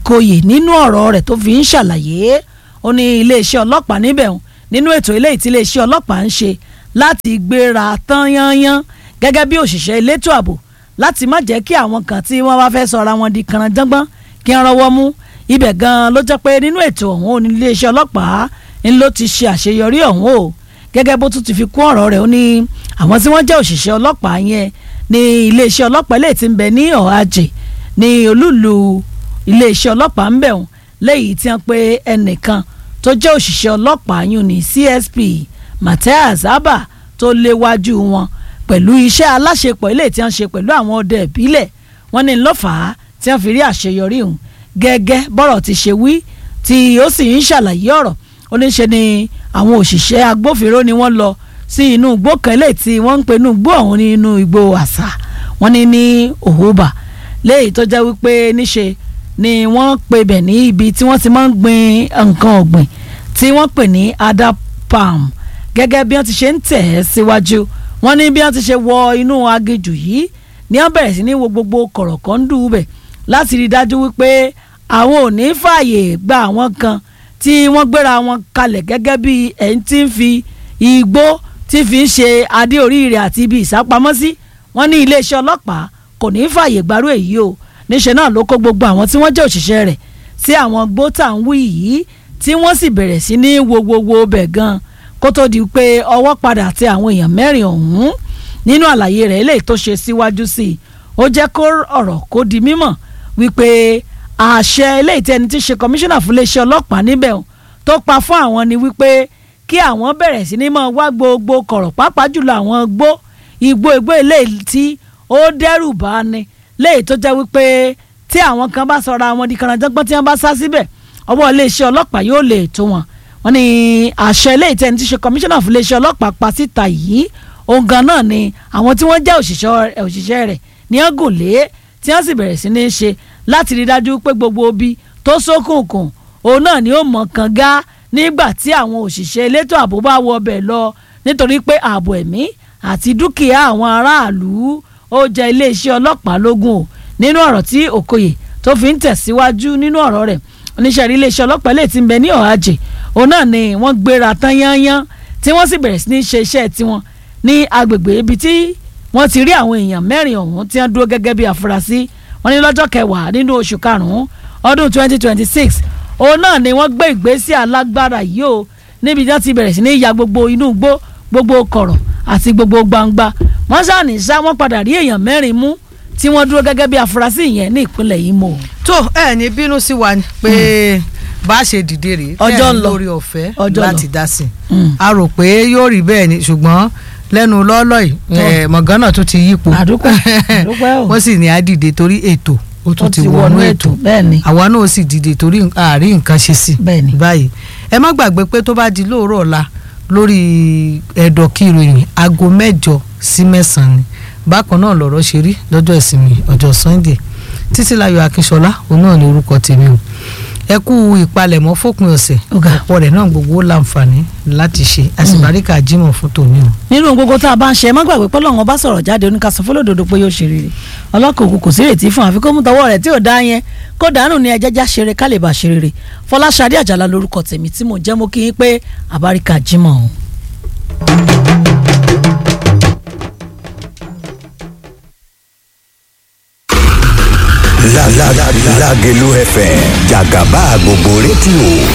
Okoye nínú ọ̀rọ̀ rẹ̀ tó fi ń ṣàlàyé ó ní iléeṣẹ́ ọlọ́pàá níbẹ̀ hùn nínú ètò eléyìí tí iléeṣẹ́ ọlọ́pàá ń ṣe láti gbéra tán yányán gẹ́gẹ́ bí òṣìṣẹ́ elétò ààbò láti má jẹ́ kí àwọn kan tí wọ́n bá fẹ́ sọra wọn di kànáńdángbọ́n kí wọ́n rọwọ́ mú ibẹ̀ gan-an ló jẹ́ pé nínú ètò ọ̀hún ò ní iléeṣẹ́ ọlọ́pàá ń ló ti ṣe àṣeyọrí ọ̀hún o gẹ́gẹ́ bó tún ti fi kún ọ̀rọ̀ rẹ̀ ó ní àwọn tí wọ́n jẹ́ òṣìṣẹ́ ọlọ́pàá yẹn ní iléeṣẹ́ ọlọ́pàá eléyìí tí ń bẹ ní ọ̀hájè ní olúùlú iléeṣẹ́ ọlọ́pàá ń bẹ̀ wọ́n lẹ́yìn tí wọ́n pe ẹnìkan tó jẹ́ òṣìṣẹ́ ọlọ́pàá yún ní CSP Matthias Abba tó léwájú wọn pẹ̀lú iṣẹ́ aláṣepọ̀ eléyìí tí wọ́n ṣe pẹ̀lú àwọn ọdẹ ìbílẹ̀ wọ́n ní lọ́fàá tí wọ́n fi rí àṣeyọrí ọ̀hún gẹ́gẹ́ bọ́rọ̀ ti ṣe wí tí ó sì ń ṣàlàyé ọ̀rọ̀ ó ní ṣe ni àwọn òṣìṣẹ́ agbófinró ni wọ́n lọ sí inú igbó kan eléyìí tí wọ́n ń pe inú igbó ọ̀hún ní inú igbó àṣà wọ́n ní ní òhùbà léyìí tó jẹ́ wípé níṣe ni wọ́n pe bẹ̀ ní ibi tí wọ́n ti máa ń gbin nǹkan ọ̀gbìn tí wọ́n pè ní ada palm gẹ́gẹ́ bí wọ́n ti ṣe ń tẹ̀ ẹ́ síwájú wọ́n ní bí wọ́n ti ṣe wọ inú aginjù yìí ni wọ́n bẹ̀rẹ̀ sí ní wo gbogbo kọ̀rọ̀kọ́ndù bẹ̀ láti rí i dájú wípé àwọn ò ní fààyè gba àwọn kan tí wọ́n gbéra wọn kalẹ̀ gẹ́gẹ́ bí ẹni tí ń fi igbó tí fi ń ṣe adé orí rẹ̀ àti ibi ìsápamọ́sí wọ́n ní iléeṣẹ́ ọlọ́pàá kò ní fààyè gbárù èyí o níṣẹ́ náà ló kó gbogbo àwọn tí wọ́n jẹ́ òṣìṣẹ́ rẹ̀ sí àwọn gbótà ń wí yìí tí wọ́n sì bẹ̀rẹ̀ sí ní wo gbogbo bẹ̀ gan kó tó di pé ọwọ́ padà tẹ àwọn èèyàn mẹ́rin ọ̀hún nínú àlàyé rẹ̀ eléyìí tó ṣe síwájú sí i ó jẹ́ kó ọ̀rọ̀ kó di mímọ̀ wípé àṣẹ eléyìí tí ẹni tí ṣe kọmíṣánná fún iléeṣẹ́ ọlọ́pàá níbẹ̀ tó pa fún àwọn ni wípé kí àwọn bẹ̀rẹ̀ sí ní máa wá gbogbo kọ̀rọ̀ pàápàá jùlọ àwọn gbó igbó igbó eléyìí tí ó dẹ́rù bá ni léyìí tó jẹ́ wípé tí àwọn kan bá sọra wọn di kànáńjọ́gbọ́n tí wọ́n bá sá síbẹ̀ ọwọ́ iléeṣẹ́ ọlọ́pàá yóò lè tó wọn wọ́n ní àṣẹ eléyìí tí ẹni tí ṣe kọmíṣánná fún iléeṣẹ́ ọlọ́pàá pa síta yìí òun gan náà ni àwọn tí wọ́n jẹ́ òṣìṣẹ́ rẹ̀ ní ọ̀gùn lé tí wọ́n sì bẹ̀rẹ̀ sí ní ṣe láti rí dájú pé gbogbo ibi tó ṣókùnkùn òun náà ni ó mọ̀ kàn gá nígbà tí àwọn òṣìṣẹ́ elétò ààbò bá wọ ọbẹ̀ lọ nítorí pé ààbò ẹ̀mí àti dúkìá àwọn aráàlú ó jẹ iléeṣẹ́ ọlọ́pàá lógún o nínú ọ̀rọ̀ tí Okoye tó fi ń tẹ̀síwájú nínú ọ̀rọ̀ rẹ̀ oníṣẹ́ rí iléeṣẹ́ ọlọ́pàá lè ti ń bẹ ní ọ̀hájè òun náà ni wọ́n gbéra tán yányán tí wọ́n sì bẹ̀rẹ̀ sí ní ṣe iṣẹ́ tiwọn ní agbègbè ibi tí wọ́n ti rí àwọn èèyàn mẹ́rin ọ̀hún tí wọ́n dúró gẹ́gẹ́ bí àfúrásì wọ́n ní lọ́jọ́ kẹwàá nínú oṣù karùn-ún ọdún 2026 òun náà ni wọ́n gbé ìgbésẹ̀ alágbára yìí o níbi tí wọ́n ti bẹ̀rẹ̀ sí ní ya gbogbo inú igbó gbogbo kọ̀rọ̀ àti gbogbo gbangba wọ́n ṣàní sá wọ́n padà rí èèyàn mẹ́rin mú tí wọ́n dúró gẹ́gẹ́ bí àfúrásì yẹn ní ìpínlẹ̀ Imo. tó ẹ ní bínú sí wa pé bá a ṣe dìde rèé Ọjọ́ ń lọ. lórí ọ̀fẹ́ Ọjọ́ ń lọ. láti dá sí i Mm. a rò pé yóò rí bẹ́ẹ̀ ni ṣùgbọ́n lẹ́nu lọ́ọ́lọ́ yìí eh, mọ̀gánà tó ti yípo àdúpẹ́ àdúpẹ́ o wọ́n sì ní á dìde torí ètò ó tún ti wọnú ètò bẹ́ẹ̀ ni àwa náà sì dìde torí àárín nǹkan ṣe sí Bẹ́ẹ̀ ni. báyìí ẹ má gbàgbé pé tó bá di lóòrọ̀ ọ̀la lórí ẹ̀dọ̀ kí ìròyìn aago mẹ́jọ sí mẹ́sàn-án ni bákan náà lọ̀rọ̀ ṣe rí lọ́jọ́ ìsinmi ọjọ́ Sunday Títílayọ̀ Akínsọlá òun náà ní orúkọ tèmi o ẹ kú ìpalẹ̀mọ́ fòpin ọ̀sẹ̀ Ọ̀gá. ọ̀pọ̀ rẹ̀ náà gbogbo ó láǹfààní láti ṣe àsìbáríkà jímọ̀ fún tòní o. nínú gbogbo tá a bá ń ṣe ẹ má gbàgbé pé Ọlọ́run bá sọ̀rọ̀ jáde oníkàsọ fọlọ́dọ̀dọ̀ pé yóò ṣe rere ọlọ́kọ̀ òkú kò sí ìrètí fún àfi kó mú tọwọ́ rẹ̀ tí ò dá yẹn kó dànù ní ẹjẹ́já ṣeré ká lè bá ṣe rere Fọláṣadé Àjàlá lórúkọ tèmi tí mo jẹ́ mo kí yín pé àbáríkà jímọ̀ o. La la la Lágelú FM jàgàbá gbogbo rédíò